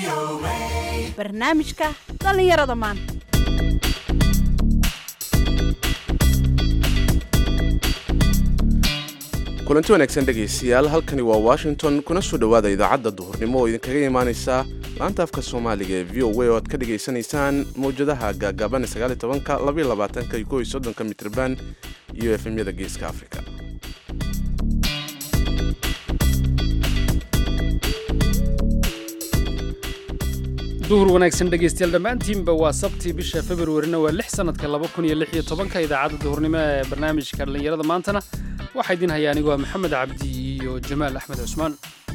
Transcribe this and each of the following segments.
barnaamijka dhallinyarada maanta kulanti wanaagsan dhegaystayaal halkani waa washington kuna soo dhowaada idaacadda duhurnimo oo idinkaga imaanaysa laanta afka soomaaliga ee v o a oo aad ka dhagaysanaysaan mawjadaha gaagaaban ka labaatanka iyo kow iyo soddonka mitrban iyo efemyada geeska afrika duhur wanaagsan dhegaystayaal dhammaantiinba waa sabti bisha februarina waa lix sannadka laba kun iyo lix iyo tobanka idaacadda duhurnimo ee barnaamijka dhallinyarada maantana waxaa idiin haya anigu waa maxamed cabdi iyo jamaal axmed cusmaan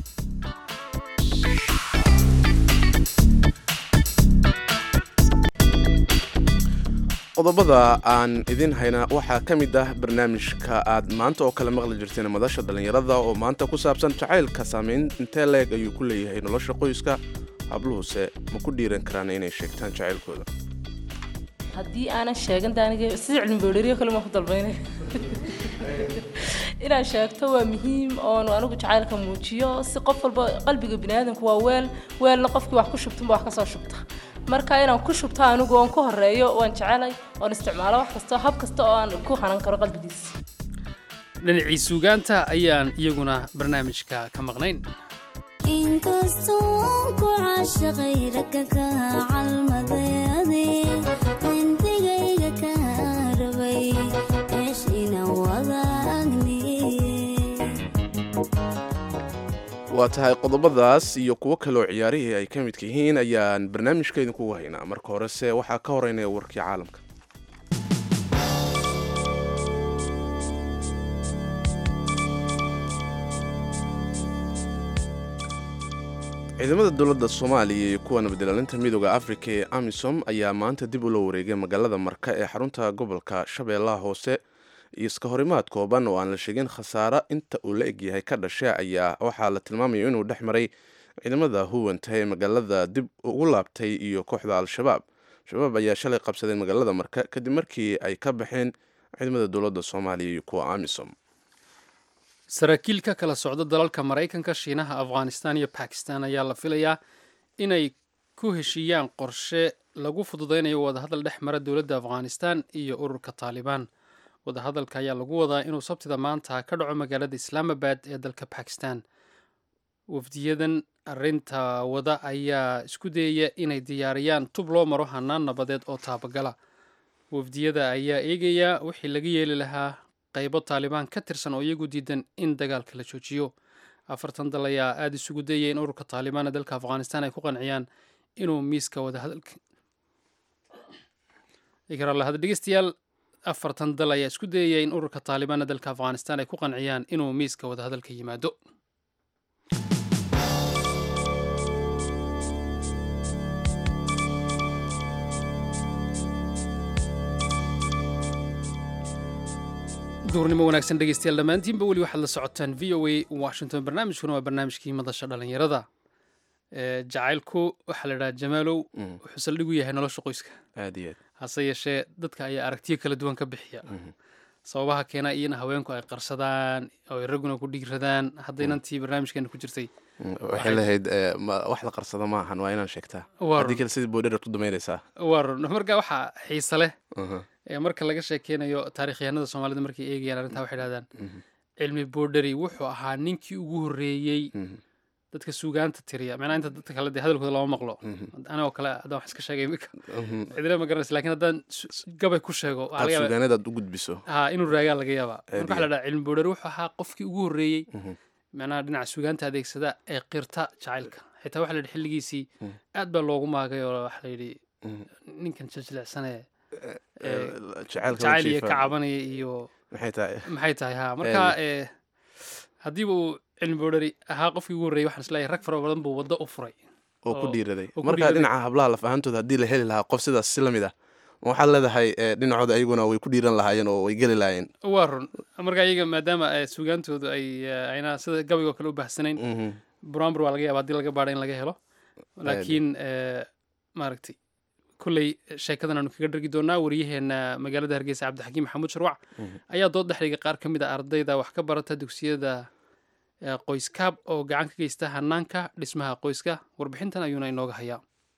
qodobada aan idin hayna waxaa ka mid ah barnaamijka aad maanta oo kale maqli jirteen madasha dhallinyarada oo maanta ku saabsan jacaylka saamayn intee leeg ayuu ku leeyahay nolosha qoyska habluhuse ma ku dhiiran karaan inay sheegtaan jacaylkooda haddii aanan sheegan de aniga sida cilmi boodheriyo kale maan ku dalbaynay inaan sheegto waa muhiim oonu anigu jacaylka muujiyo si qof walba qalbiga biniaadanku waa weel weelna qofkii wax ku shubtanba wax kasoo shubta marka inaan ku shubto anigu oon ku horeeyo waan jecelay oon isticmaalo wax kasta hab kasta oo aan ku hanan karo qalbigiisa dhinacii suugaanta ayaan iyaguna barnaamijka ka maqnayn inkastoon ku caashaqay ragga ka calmadayade intigayga ka rabay meeshina wadaagni waa tahay qodobadaas iyo kuwo kaleoo ciyaarihii ay ka midka yihiin ayaan barnaamijka idinkugu haynaa marka horese waxaa ka horeynaya warkii caalamka ciidamada dowladda soomaaliya iyo kuwa nabadilaalinta midooda afrika ee amisom ayaa maanta dib ula wareegay magaalada marka ee xarunta gobolka shabeellaha hoose iyo iska horimaad kooban oo aan la sheegin khasaare inta uu la egyahay ka dhashay ayaa waxaa la tilmaamaya inuu dhex maray ciidamada huwanta ee magaalada dib ugu laabtay iyo kooxda al-shabaab shabaab ayaa shalay qabsaday magaalada marka kadib markii ay ka baxeen ciidamada dowladda soomaaliya iyo kuwa amisom saraakiil ka kala socda dalalka maraykanka shiinaha afghanistan iyo bakistan ayaa la filayaa inay ku heshiiyaan qorshe lagu fududaynayo wadahadal dhex mara dowladda afghanistan iyo ururka taalibaan wadahadalka ayaa lagu wadaa inuu sabtida maanta ka dhaco magaalada islaamabad ee dalka bakistan wafdiyadan arinta wada ayaa isku dayaya inay diyaariyaan tub loo maro hanaan nabadeed oo taabagala wafdiyada ayaa eegaya wixii laga yeeli lahaa qaybo taalibaan ka tirsan oo iyagu diidan in dagaalka la joojiyo afartan dal ayaa aada isugu dayaya in ururka taalibaan ee dalka afghanistan ay ku qanciyaan inuu miiska wadahadalka dhegeystayaal afartan dal ayaa isku dayaya in ururka taalibaan ee dalka afghanistan ay ku qanciyaan inuu miiska wadahadalka yimaado duurnimo wanaagsan dhegeystayaal dhammaantiinba weli waxaad la socotaan v o a washington barnaamijkuna waa barnaamijkii madasha dhallinyarada jacaylku waxaa la idhaha jamaalow wuxuu saldhigu yahay nolosha qoyska aad iyo aad hase yeeshee dadka ayaa aragtiyo kala duwan ka bixiya sababaha keena iyo in haweenku ay qarsadaan oo ay ragguna ku dhiiradaan haddaynantii barnaamijkeena ku jirtay waxay lahayd wax la qarsado ma ahan waa inaan sheegtaa Waa haddii run. kale sidii boodhera ku damaynaysaa waa run marka waxaa xiise leh ee marka laga sheekeynayo taarikhyahanada soomaalida markay eegayaan arrintaa waxay dhahdaan cilmi boodheri wuxuu ahaa ninkii ugu horreeyey dadka suugaanta tiriya macnaa inta dadka kale dee hadalkooda lama maqlo anigoo kale haddaan wax iska sheegay imika cidina ma garanaysa lakin haddaan su- gabay ku sheego waxaa aad laga yaabaa suugaanadaad u gudbiso ha inuu raagaa laga yaabaa marka Aad waxaa la dhaha cilmi boodheri wuxuu ahaa qofkii ugu horreeyey macnaha dhinaca suugaanta adeegsada ee qirta jacaylka xitaa waxaa la yidhi xilligiisii aad baa loogu maagay oo waxaa la yidhi ninkan jajilicsane jacaylka jacayl iyo wajiifa. ka cabanaya iyo maxay tahay maxay tahay ha marka eh, haddiiba uu cilmi boodheri ahaa qofkii ugu horreeyey waxaan isleeyahay rag fara badan buu waddo u furay oo ku oo- dhiiraday oo ku marka dhiiraday. dhinaca hablaha laf ahaantooda haddii la heli lahaa qof sidaas si lamid ah ma waxaad leedahay eh, dhinacooda ayaguna way ku dhiiran lahaayeen oo way geli lahaayeen waa run marka iyaga maadaama eh, suugaantoodu ay eh, ayna sida gabaygo kale u baahsanayn Mhm. buraanbur waa laga yaaba haddii laga baadho in laga helo laakiin eh, maaragtay kolley sheekadan aanu kaga dhargi doonaa waryaheena magaalada hargeysa cabdixakiim maxamuud sharwac ayaa dood dhexdhiga qaar ka mid a ardayda wax ka barata dugsiyada qoyskaab oo gacan ka geysta hanaanka dhismaha qoyska warbixintan ayuuna inooga hayaa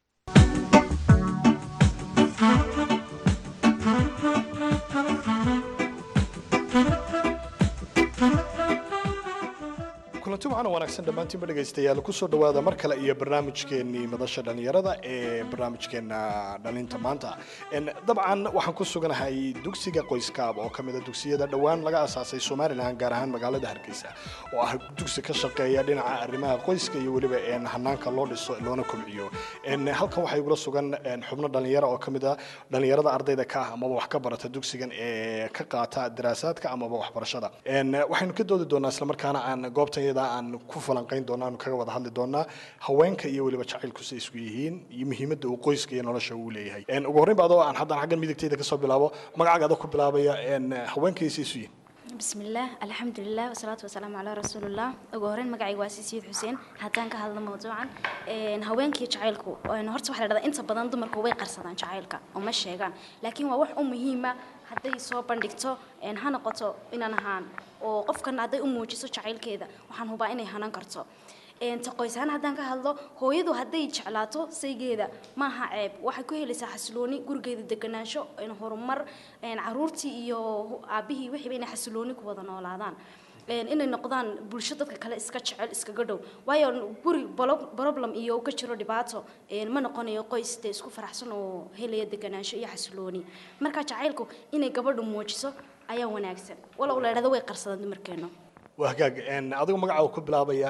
kulanti waxaana wanaagsan dhammaantiinba dhegaystayaal kusoo dhowaada mar kale iyo barnaamijkeenii madasha dhallinyarada ee barnaamijkeena dhalinta maanta dabcan waxaan ku suganahay dugsiga qoyskaab oo kamid a dugsiyada dhowaan laga asaasay somalilan gaar ahaan magaalada hargeysa oo ah dugsi ka shaqeeya dhinaca arrimaha qoyska iyo weliba hanaanka loo dhiso loona kobciyo halkan waxaa igula sugan xubno dhalinyaro oo kamid a dhalinyarada ardayda ka ah amaba wax ka barata dugsigan ee ka qaata daraasaadka amaba waxbarashada waxaynu ka doodi doonaa islamarkaana aan goobtan aan ku falanqayn doona aanu kaga wada hadli doonaa haweenka iyo weliba jacaylku say isku yihiin iyo muhiimadda uu qoyska iyo nolosha uu leeyahay ugu horreyn ba adoo aan haddaan xaggan midigtayda kasoo bilaabo magacaaga adoo ku bilaabaya haweenka iyo say isu yihiin bismillaah alxamdulilah wasalaatu wasalaamu calaa rasuulillah ugu horreyn magacayga waa sisiid xuseen haddaan ka hadlo mawduucan haweenkii jacaylku horta waxaa la dhahdaa inta badan dumarku way qarsadaan jacaylka oo ma sheegaan laakiin waa wax u muhiima hadday soo bandhigto ha noqoto inaan ahaan oo qofkan hadday u muujiso jacaylkeeda waxaan hubaa inay hanan karto ta qoys ahaan haddaan ka hadlo hooyadu hadday jeclaato saygeeda maaha ceeb waxay ku helaysaa xasilooni gurigeeda deganaansho horumar caruurtii iyo aabihii wixiiba inay xasilooni ku wada noolaadaan inay noqdaan bulsho dadka kale iska jecel iskaga dhow waayo guri problem iyo ka jiro dhibaato ma noqonayo qoys dee isku faraxsan oo helaya deganaansho iyo xasilooni marka jacaylku inay gabadhu muujiso ayaa wanaagsan walow la idhahdo way qarsadaan dumarkeenu waa hagaag adigu magacaaga ku bilaabaya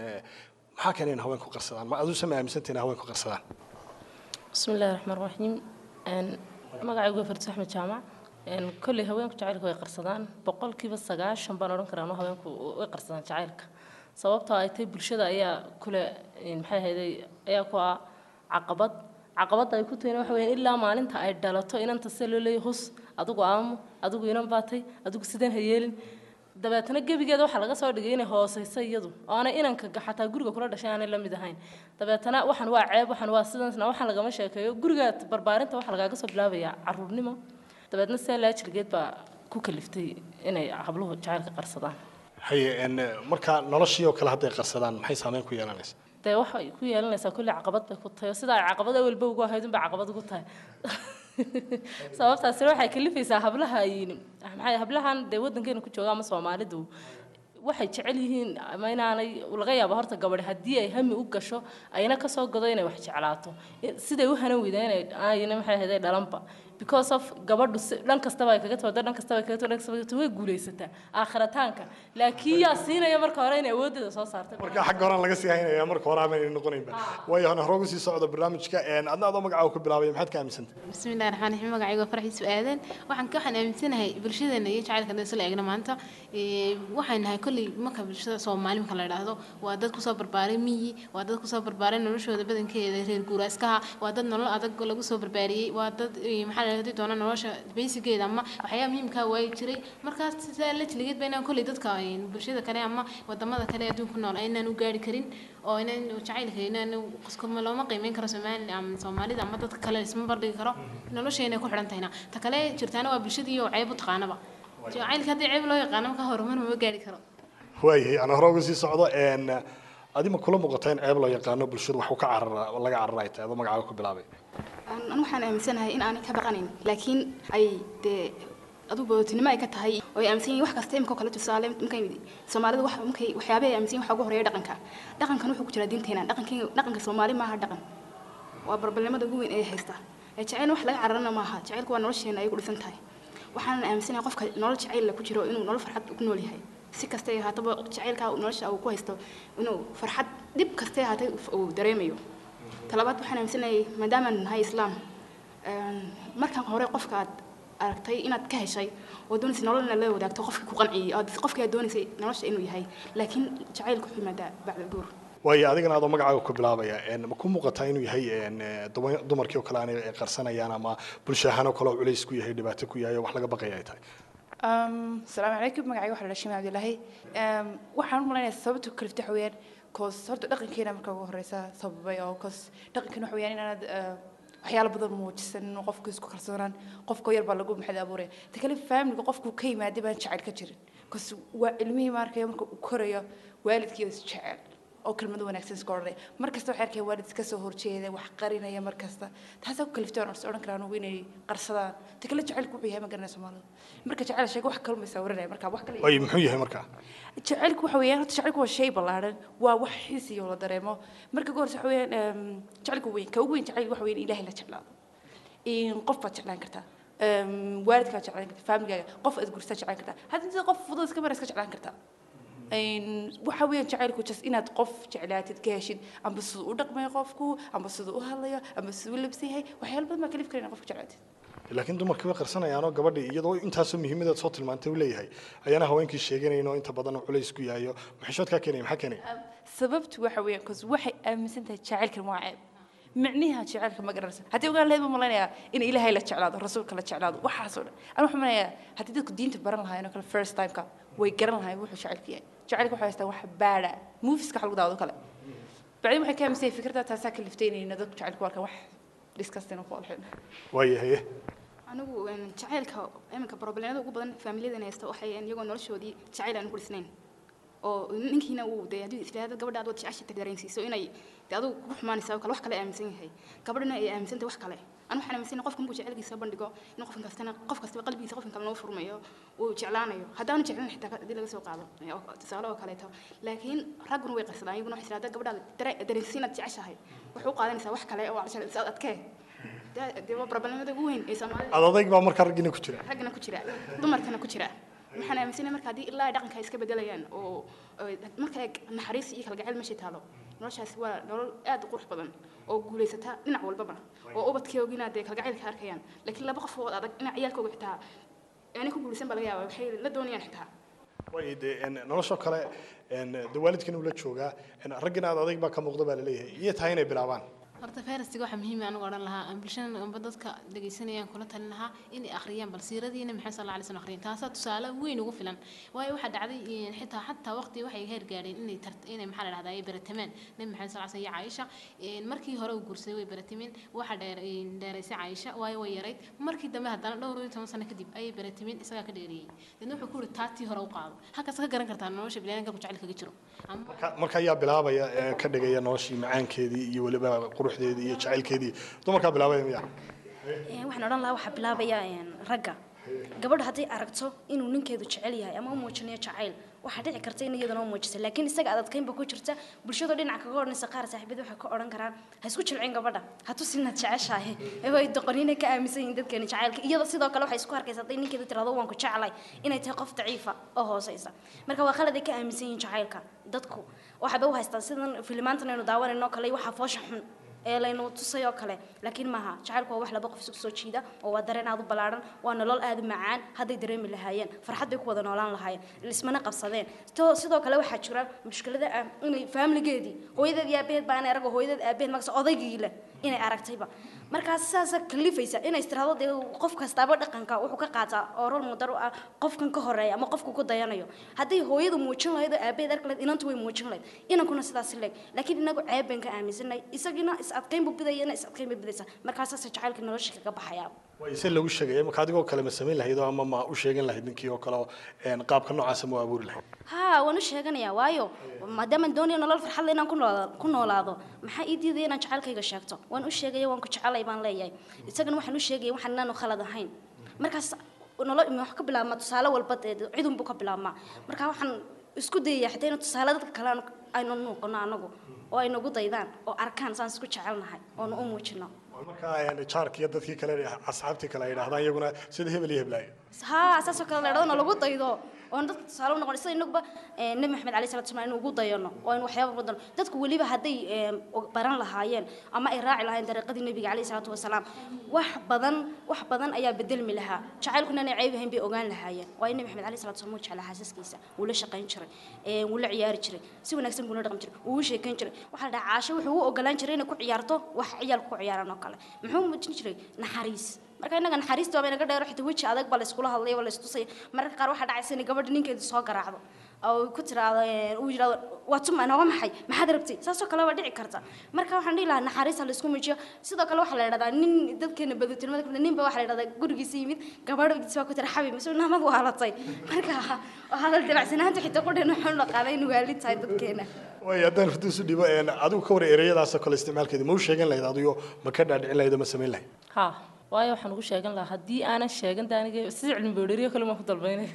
maxaa keena in haweenku qarsadaan ma aduu sama aaminsantahay in haweenku qarsadaan bismi illahi raxmaan raxiim magacaygu waa fartus axmed jaamac kolley haweenku jacaylka way qarsadaan boqolkiiba sagaashan baan odhan karaa haweenku way qarsadaan jacaylka sababtoo ay tahay bulshada ayaa kule maxay ahayday ayaa ku ah caqabad caqabadda ay ku tahayna waxa weeyaan ilaa maalinta ay dhalato inanta se loo leeyahay hus adigu aamo adigu inan baatay adigu sideen ha yeelin dabeetana gebigeeda waxaa laga soo dhigay inay hooseyso iyadu oo aanay inanka xataa guriga kula dhashay aanay la mid ahayn dabeetana waxaan waa ceeb waxaan waa sidaasna waxaan lagama sheekeeyo guriga barbaarinta waxaa lagaaga soo bilaabayaa caruurnimo dabeetna see laajilgeed baa ku kaliftay inay habluhu jacaylka qarsadaan haye marka noloshii oo kale hadday qarsadaan maxay saameyn ku yeelanaysa dee waxay ku yeelanaysaa kulli caqabad bay ku tahay oo sida ay caqabad awalba ugu ahayd unbay caqabad ugu tahay sababtaasina waxay kalifaysaa hablaha maxay hablahan dee waddankeena ku jooga ama soomaalidu waxay jecel yihiin ama inaanay laga yaabo horta gabadhi haddii ay hami u gasho ayna kasoo godo inay wax jeclaato siday u hanan weydaa inay ayna maxay ahayd dhalanba because of gabadhu dhan kastaba ay kaga timaado dhan kastaba ay kaga timaado dhan kastaba ay kaga timaado way guulaysataa aakhirataanka laakiin yaa siinaya marka hore inay awooddeeda soo saartay marka xagga horaan laga sii haynaya marka hore aanay noqonaynba waayo hana horoogu sii socdo barnaamijka adna adoo magacaaga ku bilaabaya maxaad ka aaminsantay bismillahi raxmaan raxiim magacayga waa farxiis aadan waxaan ka waxaan aaminsanahay bulshadeena iyo jacaylka hadda isla eegna maanta waxaan nahay kolley marka bulshada soomaali marka la idhaahdo waa dad kusoo barbaaray miyi waa dad kusoo barbaaray noloshooda badankeeda reer guuraaskaha waa dad nolol adag lagu soo barbaariyey waa dad maxaa la hadii doona nolosha baysigeeda ama waxyaaba muhiimkaa waayi jiray markaas sidaa la jiligeed ba inaan kolley dadka bulshada kale ama wadamada kale adduunka nool aynaan u gaari karin oo inaan jacaylka inaan qoskuma looma qiimeyn karo soomaali ama soomaalida ama dadka kale isma bardhigi karo nolosheena ku xidhan tahayna ta kale jirtaana waa bulshadii oo ceeb u taqaanaba jacaylka haddii ceeb loo yaqaano marka horumar ma gaari karo waayahay ana hore uga sii socdo adima kula muuqata in ceeb loo yaqaano bulshadu wax ka carara laga carara ay tahay adoo magacaaga ku bilaabay an waxaan aaminsanahay in aanay ka baqanayn laakiin ay dee adugu bootinimo ay ka tahay oo ay aaminsan yihin wax kasta imika kale tusaale markay soomaalida wax markay waxyaabaha ay aaminsan yihin waxa ugu horeeya dhaqanka dhaqankan wuxuu ku jiraa diinteena dhaqankii dhaqanka soomaali maaha dhaqan waa barbalnimada ugu weyn ee haysta jacayl wax laga cararana maaha jacaylku waa nolosheena ay ku dhisan tahay waxaan aaminsanahay qofka nolol jacayl ku jiro inuu nolol farxad ku nool yahay si kastay ahaataba jacaylka nolosha uu ku haysto inuu farxad dhib kastay ahaatay uu dareemayo talabaad waxaan aaminsanahay maadaamaan nahay islaam markan hore qofka aad aragtay inaad ka heshay oo doonaysay nolol inaad la wadaagto qofkii ku qanciyey oo qofkii aad doonaysay nolosha inuu yahay laakiin jacaylku wuxuu yimaadaa bacda guur waayo adigana adoo magacaaga ku bilaabaya ma ku muuqataa inuu yahay dumarkii oo kale aanay qarsanayaan ama bulsho ahaan oo kale oo culays ku yahay dhibaato ku yahay oo wax laga baqaya ay tahay asalaamu calaykum magacayga waxaa la shimay cabdilaahi waxaan u malaynayaa sababta ku kalifta waxa weeyaan koos horta dhaqankeena marka ugu horeysa sababay oo koos dhaqankeena waxa weeyaan inaanad waxyaalo badan muujisan inuu qofku isku kalsoonaan qofka yar baa lagu maxad abuuraya ta kale faamiliga qofku ka yimaada baan jecel ka jirin kas waa ilmihii maarkaya marka uu korayo waalidkii is jecel oo kelmado wanaagsan iska odhanaya mar kasta waxay arkaya waalid iska soo horjeeda wax qarinaya mar kasta taasaa ku kaliftay waan odhan karaa anugu inay qarsadaan ta kale jacaylku wuxuu yahay ma garanaya soomaalida marka jacayl sheega wax kaluma sawranaya marka wax kale waayo muxuu yahay markaa jacaylku waxa weeyaan horta jacaylku waa shay ballaaran waa wax xiisiyo la dareemo marka ugu horeysa waxa weeyaan em, jacaylku weyn ka ugu weyn jacayl waxa weeyaan ilaahay la jeclaado in qof baad jeclaan kartaa em, waalidkaa jeclaan kartaa faamigaaga qof aad gursaa jeclaan kartaa haddii sida qof fudud iska mara iska jeclaan kartaa Een, waxa weeyaan jacaylku just inaad qof jeclaatid ka heshid amba siduu u dhaqmayo qofku amba siduu u hadlayo amba siduu u labsan yahay waxyaalo badan baa kalif kara inaad qofka jeclaatid laakiin dumarkii way qarsanayaanoo gabadhii iyadoo intaasoo muhiimadeed soo tilmaantay uu leeyahay ayaana haweenkii sheeganayn oo inta badan culays ku yahayo maxishoodkaa keenaya maxaa keenaya sababtu waxa weeyaan cause waxay aaminsan tahay jacaylkan waa ceeb micniha jacaylka ma garanaysa haddii ogaan lahayd baan malaynayaa in ilaahay la jeclaado rasuulka la jeclaado waxaasoo dhan anu waxaan maleynayaa haddii dadku diinta baran lahaayeen oo kale first timeka way garan lahaayeen wuxuu jacaylku yahay jacaylka waxay haystaa wax baadha moviska waxa lagu daawado kale bacdin waxay ka aaminsan yahay fikradda taasaa ka liftaynayna dadku jacaylku arkaan wax disgusting oo foolxin waayahaye anigu een, jacaylka iminka problemada ugu badan faamilyadan haysta waxay iyagoo noloshoodii jacayl aan ku dhisnayn oo ninkiina uu dee haddii isfahaada gabadha aad wad jecesha dareensiiso inay dee adigu kugu xumaanaysa oo kale wax kale aaminsan yahay gabadhana ay aaminsan tahay wax kale anu waxaan aaminsan qofka markuu jecelkiisa bandhigo in qofkan kastana qof kastaba qalbigiisa qofkan kale noo furmayo uu jeclaanayo haddaanu jeclan xitaa haddii laga soo qaado ee, oo tusaale oo kaleeto laakiin ragguna way qarsadaan iyaguna waxay tiraahdaa gabadhaada dare- dareensiin aad jeceshahay waxay u qaadanaysaa wax kale oo aad is adkee dee dee waa problemada ugu weyn ee soomaalida ad adayg baa markaa raggiina ku jira raggana ku jira dumarkana ku jira waxaan aaminsanahay marka haddii ilaa ay dhaqanka ay iska bedelayaan oo oo marka ay naxariis iyo kalgacayl meeshay taalo noloshaasi waa nolol aad u qurux badan oo guulaysata dhinac walbaba oo ubadkeogina dee kalgacaylka arkayaan laakiin laba qof oo adag dhinac ciyaalkooga xitaa aanay ku guulaysan baa laga yaabaa waxay la doonayaan xitaa waayo dee en, noloshoo kale en, dee waalidkiina uu la joogaa en, raggina ad adayg baa ka muuqda baa laleeyahay iyo tahay inay bilaabaan horta fayrastiga waxaa muhiim ah anigu odhan lahaa aan bulshada amba dadka dhegaysanayaan kula talin lahaa inay akhriyaan bal siiradiina maxay sal alay slam akhriyaan taasaa tusaale weyn ugu filan waayo waxaa dhacday in xitaa xataa waqti waxay heer gaadheen inay tart inay maxaa la dhahdaa ay baratameen nabi maxamed sal slam iyo caaisha een, markii hore uu guursaday way baratameen waxaa dheer een, dheeraysay caaisha waayo way yarayd markii dambe haddana dhowr iyo toban sano kadib ayay baratameen isagaa ka dheereeyey deedna wuxuu ku yidhi taatii hore u qaado halkaas ka garan kartaa nolosha bilaadanka ku jecel kaga jiro ama Marka- marka ayaa bilaabaya ee, ka dhigaya noloshii macaankeedii iyo weliba quruxdeedii iyo jacaylkeedii dumarkaa bilaabaya miya Een, waxaan odhan lahaa waxaa bilaabaya een, ragga gabadha hadday aragto inuu ninkeedu jecel yahay ama u muujinayo jacayl waxaa dhici karta in iyadana u muujisa laakiin isaga adadkaynba ku jirta bulshada dhinaca kaga odhanaysa qaar saaxiibada waxay ka odhan karaan ha isku jilcin gabadha ha tusina jeceshahay iyagoo ay doqoniina ka aaminsan yihiin dadkeeni jacaylka iyada sidoo kale waxay isku arkaysa hadday ninkeedu tirahdo waan ku jeclay inay tahay qof daciifa oo hooseysa marka waa qalad ay ka aaminsan yihiin jacaylka dadku waxayba u haystaan sidan filimaantan aynu daawanayno kale waxaa foosha xun ee laynu tusay oo kale laakiin maaha jacaylku waa wax laba qof isugu soo jiida oo waa dareen aad u ballaaran waa nolol aad u macaan hadday dareemi lahaayeen farxad bay ku wada noolaan lahaayeen lismana qabsadeen To- sidoo kale waxaa jira mushkilada ah inay faamiligeedii hooyadeed iyo aabaheed baa inay arago hooyadeed aabaheed magasa odaygii leh inay aragtayba markaas saasa kalifaysa inay istiraado dee qof kastaaba dhaqanka wuxuu ka qaataa oo rol mudar u ah qofkan ka horeeya ama qofku ku dayanayo hadday hooyadu muujin lahayd oo aabaheed arki lahayd inantu way muujin lahayd inankuna sidaas leeg laakiin inagu ceeb baan ka aaminsanay isagina is adkayn buu bidayana is adkayn bay bidaysa markaasaasa jacaylka nolosha kaga baxayaa waayo se lagu sheegaya marka adigoo kale ma samayn lahayd oo ama ma u sheegan lahayd ninkii oo kale oo en, qaabka noocaasa ma u abuuri lahayd haa waan u sheeganayaa waayo maadaama doonayo nolol farxad leh inaan ku noolaa- ku noolaado maxaa ii diidaya inaan jacaylkayga sheegto waan u sheegaya waan ku jecelay baan leeyahay isagana waxaan u sheegaya waxaan inaanu khalad ahayn markaas nolol wax ka bilaabmaa tusaale walba dee cidun buu ka bilaabmaa marka waxaan isku dayayaa xitaa inuu tusaale dadka kale aanu- aynu noqono anagu oo ay nagu daydaan oo arkaan saan isku jecelnahay oonu u muujino marka en, jaarkii iyo dadkii kale asxaabtii kale ay dhahdaan iyaguna sida hebel iyo heblaayo haa saasoo kale leedhadana lagu daydo oon dadka tusaale u noqon sida inaguba eh, nebi maxamed alayhi salatu wasalaam inuu ugu dayano oo aynu waxyaaba badan dadku weliba hadday eh, og- baran lahaayeen ama ay raaci lahaayeen dariiqadii nebiga alayhi salaatu wasalaam wax badan wax badan ayaa bedelmi lahaa jacaylkuna inay ceeb ahayn bay ogaan lahaayeen waayo nebi maxamed alayhi salatu wasalaam wuu jeclaa xaasaskiisa wuu la shaqayn jiray eh, wuu la ciyaari jiray si wanaagsan buu la dhaqmi jiray wuu u sheekayn jiray waxaa la dhahaa caasho wuxuu u ogolaan jiray inay ku ciyaarto wax ciyaalku ku ciyaaraan oo kale muxuu muujin jiray naxariis marka innaga naxariista waaba inaga dheero xitaa weji adag baa la iskula hadlaya waa la istusaya mararka qaar waxaa dhacaysa inay gabadha ninkeedu soo garaacdo oo ku tiraahdo ee, uu yidhahdo waa tuma nooga maxay maxaad rabtay saasoo kale waa dhici karta marka waxaan dhihi lahaa naxariis ha la isku muujiyo sidoo kale waxaa la yidhahdaa nin dadkeena badutilmada kamid ninba waxaa la yidhahdaa gurigiisa yimid gabadhdiisa waa ku tira xabi mise naamad waa halatay marka hadal dabacsanaanta xitaa qudhan waxaan dhaqaanay in waalid tahay dadkeena way haddaan farduus u dhibo een, adigu ka war ereyadaasoo kale isticmaalkeeda ma u sheegan lahayd adigo ma ka dhaadhicin lahayd oo ma samayn lahayd ha waayo waxaan ugu sheegan lahaa haddii aanan sheegan de aniga sida cilmi boodheriyo kale maan ku dalbaynay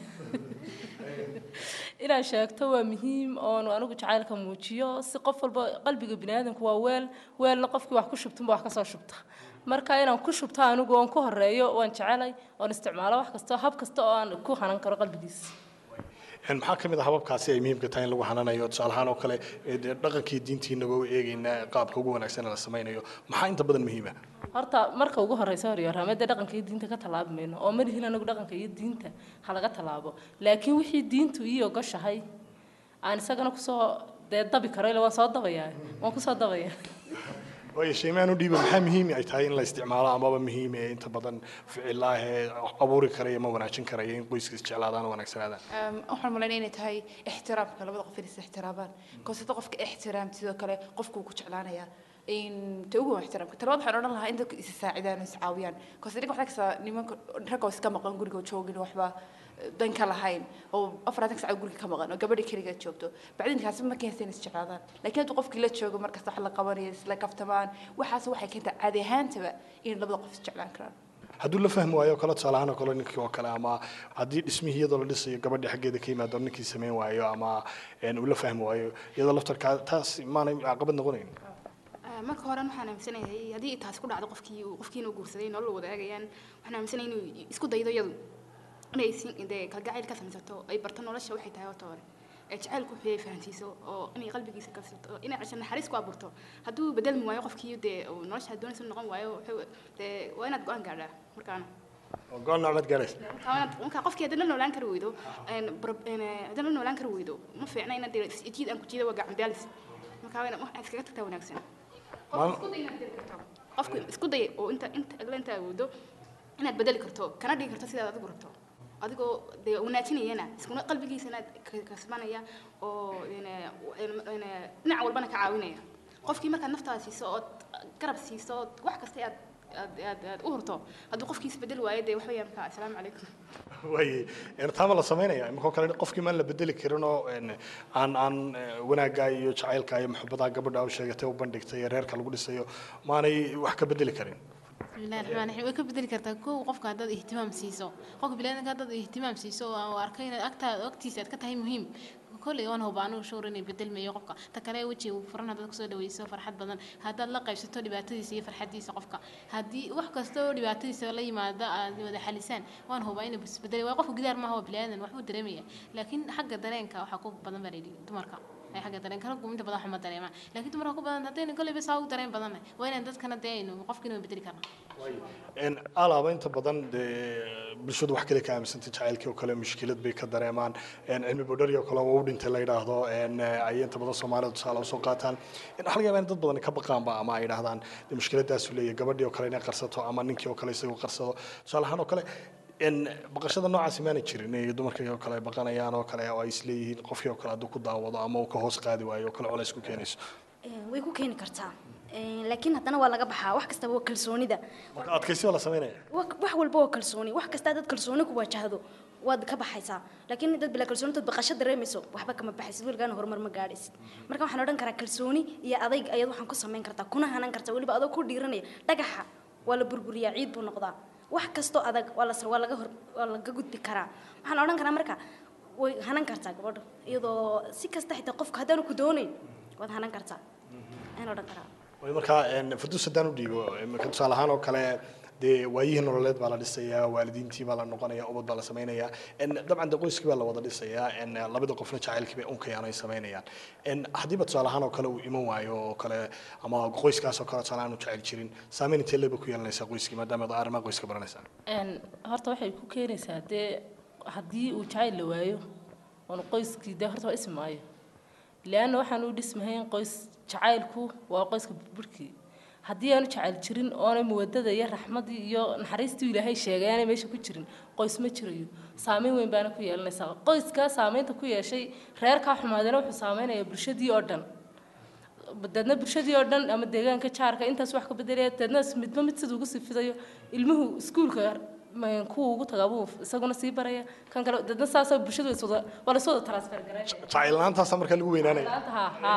inaan sheegto waa muhiim oon anigu jacaylka muujiyo si qof walba qalbiga biniaadanku waa weel weelna qofkii wax ku shubtunba wax kasoo shubta marka inaan ku shubto anigu oon ku horeeyo waan jecelay oon isticmaalo wax kasta hab kasta oo aan ku hanan karo qalbigiisa Een, maxaa ka mid ah hababkaasi ay muhiimka tahay in lagu xananayo tusaale ahaan oo kale ee, dee dhaqankii diintiinaba u eegaynaa qaabka ugu wanaagsan ee la samaynayo maxaa inta badan muhiima horta marka ugu horeysa horyaaraamada dhaqanka iyo diinta ka tallaabi mayno oo ma lihin anagu dhaqanka iyo diinta ha laga tallaabo laakiin wixii diintu ii ogoshahay aan isagana kusoo dee dabi karo ila waan soo dabayaa waan kusoo dabaya waayo shaymaan u dhiiba maxaa muhiim ay tahay in la isticmaalo amaba muhiim ee inta badan ficilaa ee abuuri karaya ma wanaajin karaya in qoyska isjeclaadaan oo wanaagsanaadaan Ehm, waxaan malaynaya inay tahay ixtiraamka labada qof inay is ixtiraabaan konsada qofka ixtiraam sidoo kale qofkuu ku jeclaanaya in ta ugu waa ixtiraamka talabaad waxaan odhan lahaa in dadku is saacidaan oo is caawiyaan konse ninka waxaa kastaa nimanka ragga oo iska maqan guriga oo joogin waxba eh, dan ka lahayn oo afaratan sac guriga ka maqan oo gabadhi keligeed joogto bacdinkaasi ma keensa in is jeclaadaan laakiin hadduu qofkii la joogo markasta wax la qabanayo isla kaftamaan waxaas waxay keentaa caadi ahaantaba in labada qof is jeclaan karaan hadduu la fahmi waayo kale tusaale ahaan oo kale ninkii oo kale ama haddii dhismihii iyadoo la dhisayo gabadhi xaggeeda ka yimaado ninkii samayn waayo ama een, uu la fahmi waayo iyadoo laftarkaa taas maanay caqabad noqonayn Ah, marka hore waxaan aaminsanahay haddii taasi ku dhacdo qofkii uu- qofkiina uu guursaday nolol wadaagayaan waxaan aaminsanahay inuu isku daydo iyadu inay si- dee kalgacayl ka samaysato ay barto nolosha waxay tahay horta hore ee jacaylku wuxuu yahay fahansiiso oo inay qalbigiisa kalsato oo inay cesho naxariis ku abuurto hadduu bedelmi waayo qofkii dee uu nolosha doonaysa noqon waayo wuxuu- dee waa inaad go-aan gaadhaa markaana oo go-aan noocmaad gaadhays marka waa inaad- marka qofkii haddii la noolaan kari weydo een, bro- een, eh, haddii la noolaan kari weydo ma fiicna inaad dee jiid aan ku jiida waa gacan daalis marka waa inaad wax iskaga tagtaa wanaagsan Maal- qofku isku day inaad bedeli karto qofku isku day oo inta inta agla inta awoodo inaad bedeli karto kana dhigi karto sidaad adigu rabto adigoo dee wanaajinayana iskuna qalbigiisana ka- kasbanaya oo een, een, een, dhinac walbana ka caawinaya qofkii markaad naftaada siiso ood garab siiso ood wax kasta aad aad aad aad u hurto hadduu qofkii isbedeli waayo dee wax weeyaan marka assalaamu calaykum waaye een, taama la samaynaya imakoo kale qofkii maan la bedeli karin oo een, aan aan eh, wanaaggaa iyo jacaylkaa iyo maxubadaa gabadha u sheegatay u bandhigtay ee reerka lagu dhisayo maanay wax ka bedeli karin bismillahi raxmaan raxiim way ka bedeli kartaa kow qofka haddaad ihtimaam siiso qofka biniaadanka haddaad ihtimaam siiso oo aan u arkay inaad agtaada agtiisa aad ka tahay muhiim kolley waan huba anugu showr inay bedelmayo qofka ta kale wejiga uu furan haddaad kusoo dhaweyso farxad badan haddaad la qaybsato dhibaatadiisa iyo farxadiisa qofka haddii wax kasta oo dhibaatadiisa la yimaada aad wada xalisaan waan hubaa inuu isbedeli waayo qofka gidaar maaha waa biniaadan waxbuu dareemaya laakiin xagga dareenka waxaa ku badan baa layidhi dumarka ay xagga dareenka raggu inta badan waxuma dareemaan laakiin dumarka ku badan haddayna kolleyba saa ugu dareen badannahay waa inaan dadkana dee aynu qofkiina waa bedeli karnaa een, alaaba inta badan dee bulshadu wax kale ka aaminsantay jacaylkii oo kale mushkilad bay ka dareemaan een, cilmi bodhari oo kale oo u dhintay la yidhaahdo een, eh, ay inta badan soomaalida tusaale usoo qaataan in waxa laga yaabaa in dad badan ka baqaanba ama ay yidhaahdaan dee mushkiladaasu leeyahay gabadhii oo kale inay qarsato ama ninkii oo kale isagoo qarsado tusaale ahaan oo kale in baqashada noocaasi maana jirin ee dumarkii oo kale ay baqanayaan oo kale oo ay isleeyihiin qofkii oo kale hadduu ku daawado ama uu ka hoos qaadi waayo oo kale culays ku keenayso Een, way ku keeni kartaa Een, laakiin haddana waa laga baxaa wax kastaba waa kalsoonida marka adkaysi baa la samaynaya wa- wax walba waa kalsooni wax kasta dad kalsooni ku wajahdo waad ka baxaysaa laakiin dad bila kalsoonitood baqasho dareemayso waxba kama baxaysid weligaana horumar ma gaadhaysid marka waxaan odhan karaa kalsooni iyo adayg ayaad waxaan ku samayn kartaa kuna hanan kartaa weliba adoo ku dhiiranaya dhagaxa waa la burburiyaa ciid buu noqdaa wax kastoo adag waa la waa laga hor waa laga gudbi karaa waxaan odhan karaa marka way hanan kartaa gabadhu iyadoo si kasta xitaa qofka haddaanu ku doonayn waad hanan kartaa ayaan odhan karaa way markaa een, farduus haddaan u dhiibo imika tusaale ahaan oo kale dee waayihii nololeed baa la dhisayaa waalidiintii baa la noqonayaa ubad baa la samaynayaa En, dabcan de qoyskii baa la wada dhisayaa En, labada qofna jacaylkii bay unkayaan ay samaynayaan En, haddiiba tusaale ahaan oo kale uu iman waayo oo kale ama qoyskaas oo kale tusaale ahaan u jecel jirin saameyn intee leeba ku yeelanaysaa qoyskii maadaama ad arrimaha qoyska baranaysaan Een, horta waxay ku keenaysaa dee haddii uu jacayl la waayo oon qoyskii dee horta waa ismaayo leanna waxaan u dhismahayn qoys jacaylku waa qoyska burburkii haddii aanu jecel jirin oonay muwadada iyo raxmadii iyo naxariistii ilaahay sheegay aanay meesha ku jirin qoys ma jirayo saameyn weyn baana ku yeelanaysaa qoyskaa saameynta ku yeeshay reerkaa xumaadana wuxuu saameynayaa bulshadii oo dhan dadna bulshadii oo dhan ama deegaanka jaarka intaas wax ka bedelaya dadna midba mid sida ugu sii fidayo ilmuhu iskuulka ma- kuwa ugu tagaa buu isaguna sii baraya kan kale dadna saasoo bulshadu is wada waa lasoo wada transfer gareynaya jacayl la-aantaasa markaa lagu weynaanaya ha ha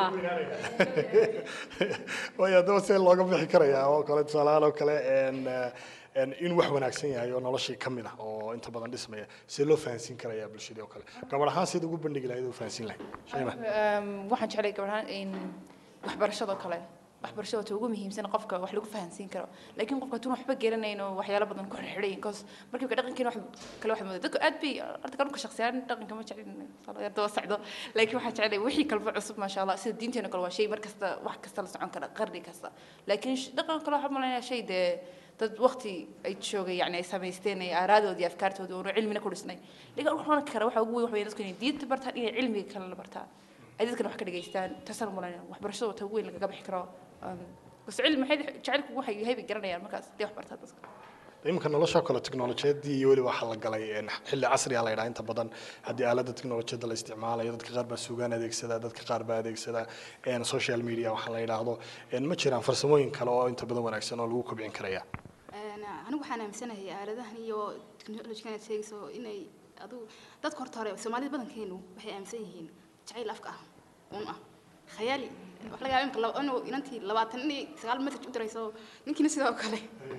waayo haddaba see looga bixi karayaa oo kale tusaalahaan oo kale een, eh, een, in wax wanaagsan yahay oo noloshii ka mid ah oo inta badan dhismaya see loo fahansiin karayaa bulshadii oo kale gabadh ahaan sida ugu bandhigi lahayd oo fahansiin lahayd shayma Ehm, waxaan jeclay gabadhaan in waxbarashada kale waxbarashada ta ugu muhiimsan qofka wax lagu fahansiin karo laakiin qofka tuun waxba garanayn oo waxyaalo badan ku xirxiray cause markii ka dhaqankeena wax kale wax moodo dadku aad bay horta kalunka shakhsiyaan dhaqanka ma jeclin daba socdo laakiin waxaan jeclay wixii kalba cusub maasha allah sida diinteena kale waa shay mar kasta wax kasta la socon kara qarni kasta laakiin sh- dhaqan kale waxaa malaynayaa shay dee dad waqti ay joogay yani ay samaysteen ay aaraadoodii iyo afkaartoodii oonu cilmina ku dhisnay laakiin wax oran kara waxa ugu weyn waxa weeye dadku inay diinta bartaan inay cilmiga kale la bartaan ay dadkana wax ka dhageystaan taasaan malayna waxbarashada wata ugu weyn lagaga bixi karo Um, bas cilmi maxay jecelku waxay yahay bay garanayaan markaas dee wax bartaa dadka iminka nolosha kale teknolojiyadii iyo weliba waxaa la galay een, xilli casri ah la yidhaha inta badan haddii aalada teknolojiyada la isticmaalayo dadka qaar baa sugaan adeegsada dadka qaar baa adeegsada een, social media waxaa la yidhaahdo een, ma jiraan farsamooyin kale oo inta badan wanaagsan oo lagu kobcin karaya Een, anigu waxaan aaminsanahay aaladahan iyo teknolojigan aad sheegayso inay adu dadka horta hore soomaalida badankeenu waxay aaminsan yihiin jacayl afka ah un ah khayaali wax laga yaaba imka laba- inuu inantii labaatan inay sagaal message u dirayso ninkiina sidoo kale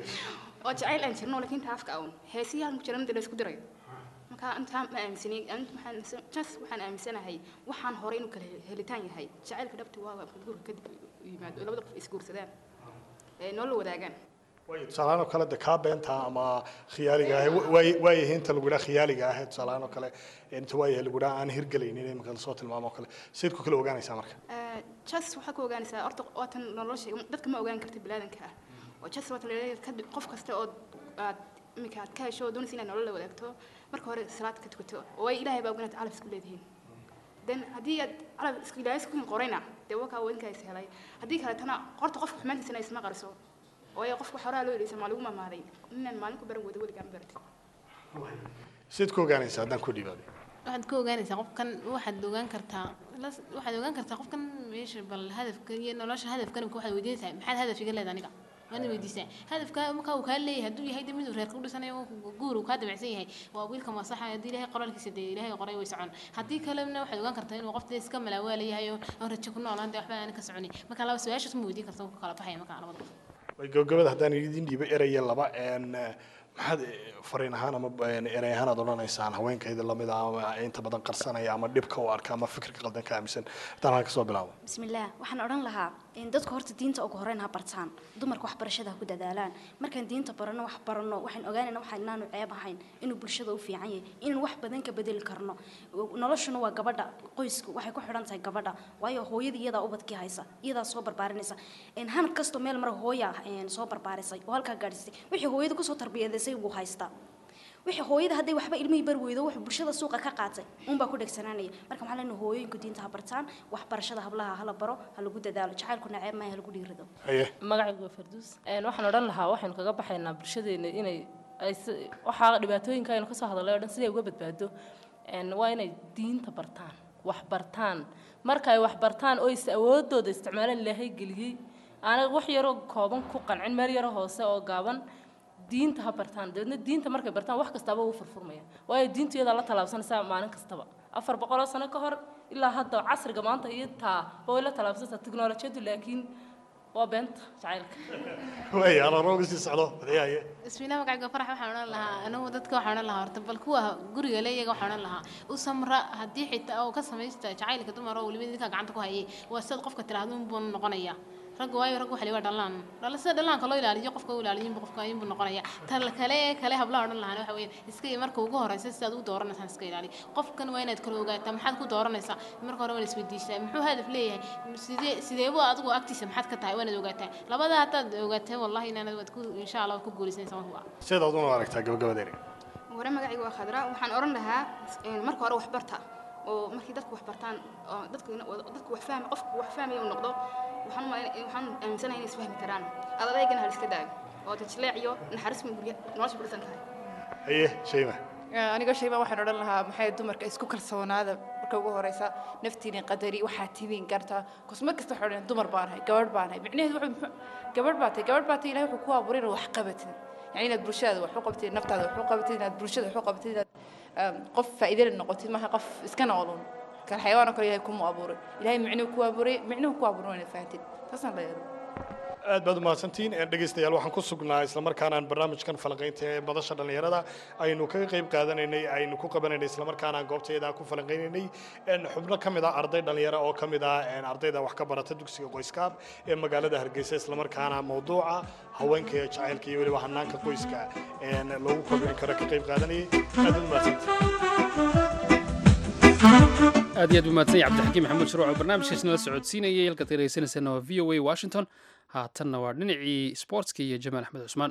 oo jacayl aan jirno laakiin inta afka ah un heesiyahan ku jira inta la isku dirayo marka intaa ma aaminsani anigu waxaan aaminsan- just waxaan aaminsanahay waxaan hore inuu kala helitaan yahay jacaylka dhabti waa waa guurka kadib u yimaado oo labada qof isguursadaan ee nolol wadaagaan waayo tusaalahaan oo kale de kaa beenta ama khiyaaliga ah waay- waayahay inta lagu dhaha khiyaaliga ah tusaalahaan oo kale inta waayahay lagu dhaha aan hirgelaynin iminka lasoo tilmaamo oo kale sayd ku kala ogaanaysaa marka jas waxaa ku ogaanaysaa horta waatan nolosha dadka ma ogaan karta bilaadanka ah oo jas waata leedahay kadib qof kasta oo aad iminka aad ka hesho oo doonaysa inaad nolol la wadaagto marka hore salaad ka tukato oo ay ilaahay baa oganaad calaf isku leedihiin then haddii aad calaf isku ilaahay isku qorayna dee wakaa wadinkaa is helay haddii kaletana horta qofka xumaantiisana isma qariso waayo qofka xoraha loo yidhaysa maa lagu mamaaday inaan maalin ku baran wada weligaa ma baratid sayd ku ogaanaysaa haddaan ku dhiibaaday waxaad ka ogaanaysaa qofkan waxaad ogaan kartaa las- waxaad ogaan kartaa qofkan meesha bal hadafka iyo nolosha hadafkan waxaad weydiinaysaa maxaad hadaf iga leedahay aniga waana weydiisaa hadafka marka uu kaa leeyahay hadduu yahay de miduu reerka u dhisanayo guur uu kaa damacsan yahay waa wiilkan waa saxa haddii ilaahay qoraalkiisa dee ilaahay qoray way socon haddii kalena waxaad ogaan kartaa inuu qofta iska malaawaala yahay oo aan rajo ku noolaan dee waxba aan ka soconi marka laba su-aashaas ma weydiin karta ku kala baxaya marka labada qof way gabagabada haddaan idin dhiibo eraya laba een, eh, maxaad eh, fariin ahaan ama een, erey ahaan aad odhanaysaan haweenkayda lamid ah ama inta badan qarsanaya ama dhibka u arka ama fikirka qaldan ka aaminsan haddaan halka soo bilaabo bismillaah waxaan odhan lahaa in dadku horta diinta ugu horreyn ha bartaan dumarka waxbarashada ha ku dadaalaan markaan diinta baranno wax baranno waxaan ogaanayna waxa inaanu ceeb ahayn inuu bulshada u fiican yahay inaan wax badan ka bedeli karno noloshuna waa gabadha qoysku waxay ku xidhan tahay gabadha waayo hooyadii iyadaa ubadkii haysa iyadaa soo barbaarinaysa in han kastoo meel mara hooya een, soo barbaarisay oo halkaa gaadhisay wixii hooyada kusoo tarbiyadaysay buu haystaa wixii hooyada hadday waxba ilmihii bar weydo wuxuu bulshada suuqa ka qaatay unbaa ku dhegsanaanaya marka maxaa leenahay hooyooyinku diinta ha bartaan waxbarashada hablaha hala baro ha lagu dadaalo jacaylku naceeb maayo ha lagu dhiirido haye magacaygu waa farduus Een, waxaan odhan lahaa waxaynu kaga baxaynaa bulshadeena inay ay si- waxaa dhibaatooyinka aynu kasoo hadalay oo dhan siday uga badbaado Een, waa inay diinta bartaan wax bartaan marka ay wax bartaan oo is awoodooda isticmaalaan ilaahay geliyey aanay wax yaroo kooban ku qancin meel yaro hoose oo gaaban diinta ha bartaan dabeedna diinta markay bartaan wax kastaaba wuu furfurmaya waayo diintu iyadaa la tallaabsanaysaa maalin kastaba afar boqoloo sano ka hor ilaa hadda casriga maanta iyo taa way la tallaabsanaysaa teknolojiyadu laakiin waa beenta jacaylka waay aan uga sii socdo haye ismiina magacayga farax waxaan odhan lahaa anigu dadka waxaan odhan lahaa horta bal kuwa guriga le iyaga waxaan odhan lahaa u samra haddii xitaa oo ka samaysta jacaylka dumar oo weliba ninka gacanta ku hayay waa sidaad qofka tiraahdo unbuu noqonaya ragga waayo ragga waxa la yidhaha dhalaan dhala sida dhalaanka loo ilaaliyo qofka u ilaaliyo inbuu qofka inbuu noqonaya tan kale ee kale hablaha odhan lahaan waxa weeye iska marka ugu horeysa sidaad u dooranaysaan iska ilaali qofkan waa inaad kala ogaataa maxaad ku dooranaysaa marka hore waa la isweydiisaa muxuu hadaf leeyahay sidee sideebu adigu agtiisa maxaad ka tahay waa inaad ogaataa labada haddaad ogaataa wallahi inaanad waad ku insha allah waad ku guulaysanaysaa marka waa sidaad una aragtaa gabagabadeena hore magacayga waa khadra waxaan odhan lahaa een, marka hore wax barta oo markii dadku wax bartaan oo dadku dadku wax fahmi qofku wax fahmaya uu noqdo waxaan u malayn- waxaan aaminsanahay inay isfahmi karaan adadeygana hal iska daayo oo tajleec iyo naxariis ma gurya nolosha ku dhisan tahay haye shayma aniga shayba waxaan odhan lahaa maxay dumarka isku kalsoonaada marka ugu horeysa naftiini qadari waxaa tidin gartaa kosma kasta waxaa odhan dumar baan ahay gabadh baan ahay micnaheedu wuxuu muxuu- gabadh baa tahay gabadh baa tahay ilahay wuxuu ku abuuray inaad wax qabatid yani inaad bulshadaada wax u qabatid naftaada wax u qabatid inaad bulshada wax u qabatid inaad um, qof faa'iidana noqotid maaha qof iska noqdun kal xayawaan oo kale ilahay kuma abuuray ilahay micnuhu ku abuuray micnuhu ku abuuray waa inaad fahantid taasaan leeyahay aad baad umahadsantihiin Ee, dhegaystayaal waxaan ku sugnaa islamarkaana aan barnaamijkan falanqaynta ee madasha dhallinyarada aynu kaga qayb qaadanaynay aynu ku qabanaynay islamarkaana aan goobteeda ku falanqaynaynay Een, xubno ka mid ah arday dhallinyaro oo ka mid ah een, ardayda wax ka barata dugsiga qoyskaab ee magaalada hargeysa islamarkaana mawduuca haweenka iyo jacaylka iyo weliba hanaanka qoyska een, loogu kobcin karo ka qayb qaadanayay aad baad umahadsantihiin aad iyo aad u mahadsan yahay cabdixakiim maxamuud shuruuc oo barnaamijkaasna la socodsiinayay halkaad dhegeysanaysaana waa v o a washington haatanna waa dhinacii sportska iyo jamaal axmed cusmaan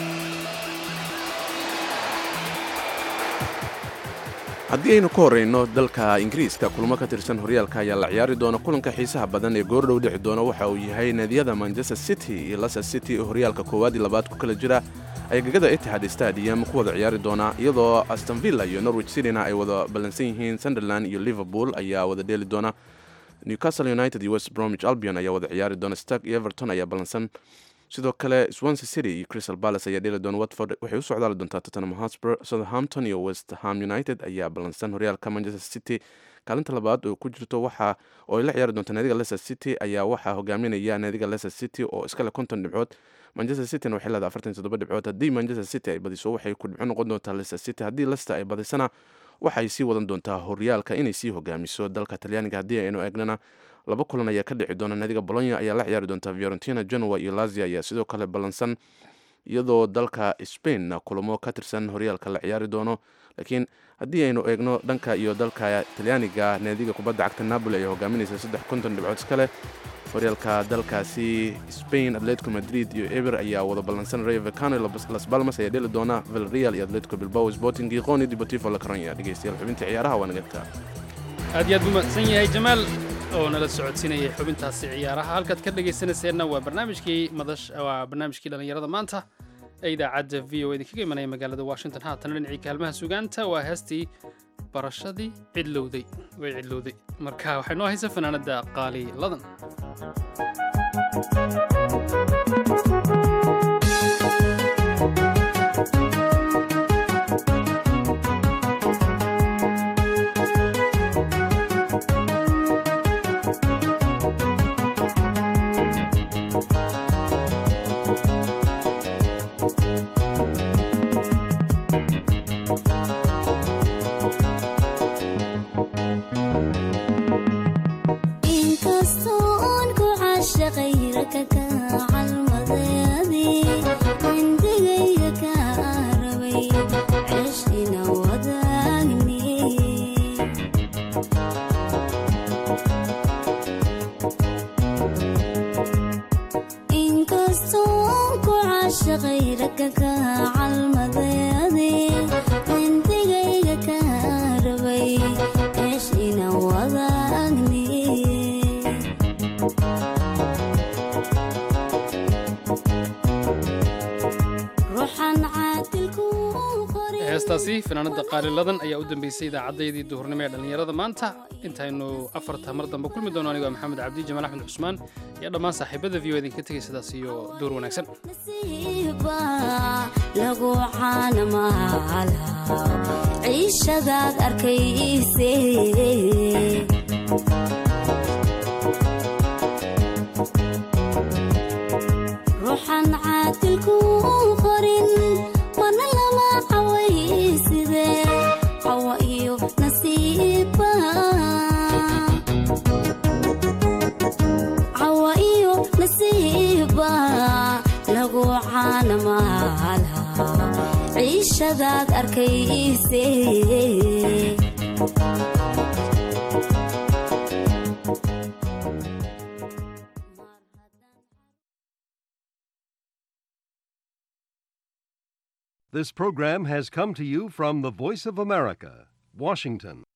haddii aynu ka horreyno dalka ingiriiska kulmo ka tirsan horyaalka ayaa la ciyaari doona kulanka xiisaha badan ee goordhow dhici doona waxa uu yahay naadiyada manchester city iyo leicester city oo horyaalka koowaad iyo labaad ku kala jira ay gegada etihad stadium ku wada ciyaari doona iyadoo aston villa iyo norwich cityna ay wada ballansan yihiin sunderland iyo liverpool ayaa wada dheeli doona newcastle united iyo west bromwich albion ayaa wada ciyaari doona stark iyo everton ayaa ballansan sidoo kale swansea city iyo crystal palace ayaa dheeli doona watford waxay u socdaali doontaa tottenham hotspur southampton iyo west ham united ayaa ballansan horyaalka manchester city kaalinta labaad oo ku jirto waxa oo ay la ciyaari doonta naadiga leicester city ayaa waxaa hogaaminaya naadiga leicester city oo iskale konton dhibcood manchester cityna waxay leedahay afartan iyo toddoba dhibcood haddii manchester city ay badiso waxay ku dhibco noqon doontaa leicester city haddii leicester ay badisana waxay sii wadan doontaa horyaalka inay sii hogaamiso dalka talyaaniga haddii aynu eegnana laba kulan ayaa ka dhici doona naadiga bolonya ayaa la ciyaari doonta fiorentina genoa iyo lazia ayaa sidoo kale ballansan iyadoo dalka spain kulamo ka tirsan horyaalka la ciyaari doono laakiin haddii aynu eegno dhanka iyo dalka talyaaniga naadiga kubadda cagta napoli ayaa hogaaminaysa saddex konton dhibcood iskale horyaalka dalkaasi spain atletico madrid iyo eber ayaa wada ballansan rayo vecano iyo las balmas ayaa dheli doona vilreal iyo atletico bilbao sporting giqoni deportivo la caronya dhegeystayaal xubinta ciyaaraha waa nagadka aad iyo aad buu mahadsan yahay jamaal oo nala socodsiinayay xubintaasi ciyaaraha halkaad ka dhegaysanayseena waa barnaamijkii madash waa barnaamijkii dhallinyarada maanta ee idaacadda v o idinkaga imanaya magaalada washington haatana dhinacii kaalmaha sugaanta waa heestii barashadii cidlowday way cidlowday marka waxay noo haysa fanaanada qaali ladan inkastoo aan ku caashaqay raka ka calmadeedii cindigayga ka rabay ceshina wadaagni inkastoo aan ku caashaqay raka ka calmadeedii cindigayga ka rabay ceshina wadaagni ruuxan caadilku qoray heestaasi fanaanada qaaliladan ayaa u dambeysay idaacaddayadii duhurnimo ee dhallinyarada maanta intaynu afarta mar dambe kulmi doono anigo maxamed cabdi jamaal axmed cusmaan iyo dhammaan saaxiibada v o idinka tegay sidaas iyo door wanaagsan nasiiba lagu caanamaala ciishadaad arkayse ruuxan caadilku qorin mana lama cawayside cawa iyo nasiiba cawa iyo nasiiba lagu caanamaala ciishadaad arkayse This program has come to you from the Voice of America, Washington.